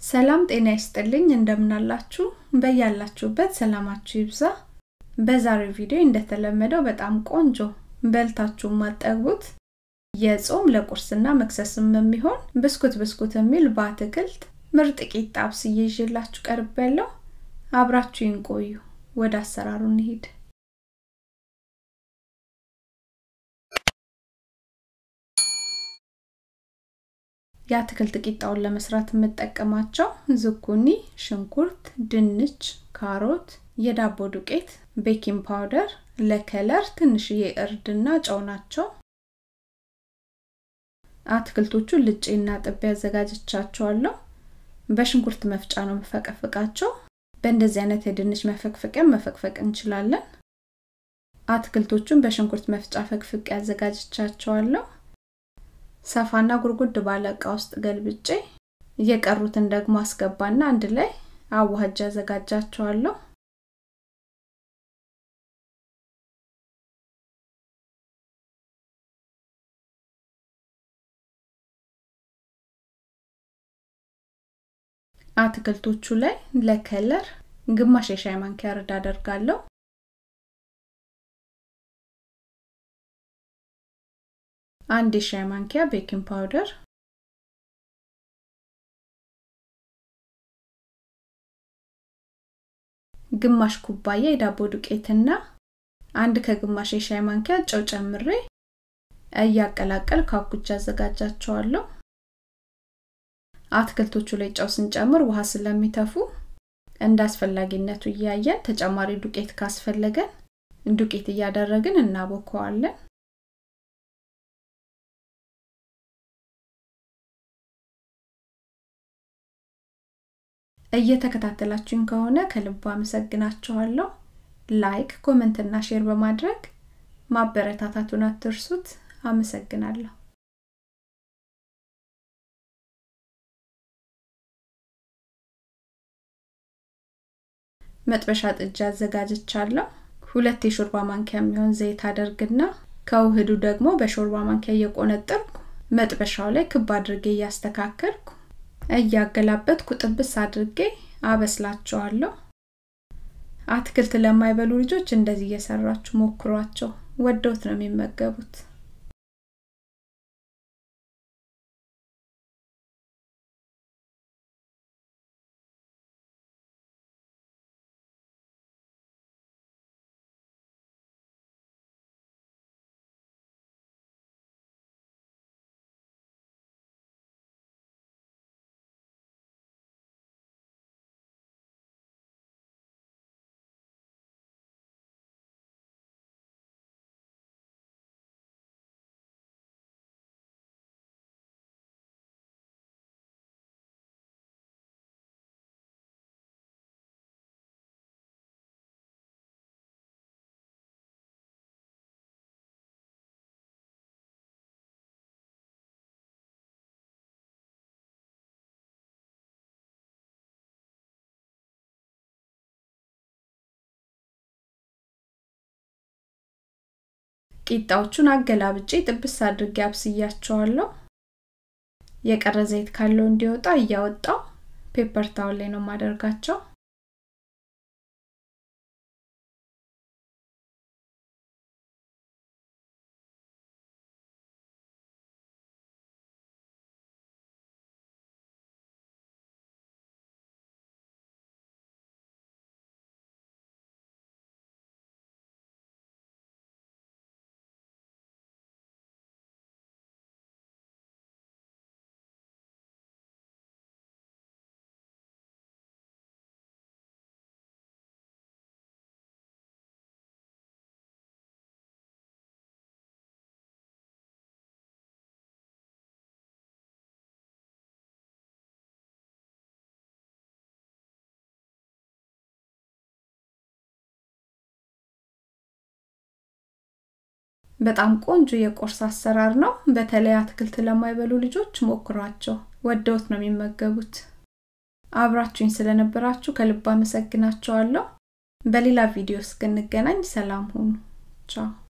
ሰላም ጤና ይስጥልኝ እንደምናላችሁ በያላችሁበት ሰላማችሁ ይብዛ በዛሬው ቪዲዮ እንደተለመደው በጣም ቆንጆ በልታችሁ ማጠግቡት የጾም ለቁርስና መክሰስም የሚሆን ብስኩት ብስኩት የሚል በአትክልት ምርጥ ቂጣ አብስዬ ይዤላችሁ ቀርብ ያለው አብራችሁ ቆዩ ወደ አሰራሩ እንሂድ የአትክልት ቂጣውን ለመስራት የምጠቀማቸው ዝኩኒ፣ ሽንኩርት፣ ድንች፣ ካሮት፣ የዳቦ ዱቄት፣ ቤኪንግ ፓውደር፣ ለከለር ትንሽዬ እርድና ጨው ናቸው። አትክልቶቹን ልጬና ጥቤ አዘጋጅቻቸዋለሁ። በሽንኩርት መፍጫ ነው መፈቀፍቃቸው። በእንደዚህ አይነት የድንች መፈቅፈቂያ መፈቅፈቅ እንችላለን። አትክልቶቹን በሽንኩርት መፍጫ ፈቅፍቄ አዘጋጅቻቸዋለሁ። ሰፋና ጉርጉድ ባለ እቃ ውስጥ ገልብጬ የቀሩትን ደግሞ አስገባና አንድ ላይ አዋህጃ አዘጋጃቸዋለሁ። አትክልቶቹ ላይ ለከለር ግማሽ የሻይ ማንኪያ እርድ አደርጋለሁ። አንድ የሻይ ማንኪያ ቤኪንግ ፓውደር ግማሽ ኩባያ የዳቦ ዱቄትና አንድ ከግማሽ የሻይ ማንኪያ ጨው ጨምሬ እያቀላቀል ካኩቻ አዘጋጃቸዋለሁ። አትክልቶቹ ላይ ጨው ስንጨምር ውሃ ስለሚተፉ እንደ አስፈላጊነቱ እያየን ተጨማሪ ዱቄት ካስፈለገን ዱቄት እያደረግን እናቦከዋለን። እየተከታተላችሁኝ ከሆነ ከልብ አመሰግናችኋለሁ። ላይክ፣ ኮመንት እና ሼር በማድረግ ማበረታታቱን አትርሱት። አመሰግናለሁ። መጥበሻ ጥጃ አዘጋጅቻለሁ። ሁለት የሾርባ ማንኪያ የሚሆን ዘይት አደርግና ከውህዱ ደግሞ በሾርባ ማንኪያ እየቆነጠርኩ መጥበሻው ላይ ክብ አድርጌ እያስተካከልኩ እያገላበጥኩ ጥብስ አድርጌ አበስላቸዋለሁ። አትክልት ለማይበሉ ልጆች እንደዚህ እየሰራችሁ ሞክሯቸው፣ ወደውት ነው የሚመገቡት። ቂጣዎቹን አገላብጬ ጥብስ አድርጌ አብስያቸዋለሁ። የቀረ ዘይት ካለው እንዲወጣ እያወጣው ፔፐር ታውል ላይ ነው ማደርጋቸው። በጣም ቆንጆ የቁርስ አሰራር ነው። በተለይ አትክልት ለማይበሉ ልጆች ሞክሯቸው፣ ወደውት ነው የሚመገቡት። አብራችሁኝ ስለነበራችሁ ከልብ አመሰግናችኋለሁ። በሌላ ቪዲዮ እስክንገናኝ ሰላም ሁኑ። ቻው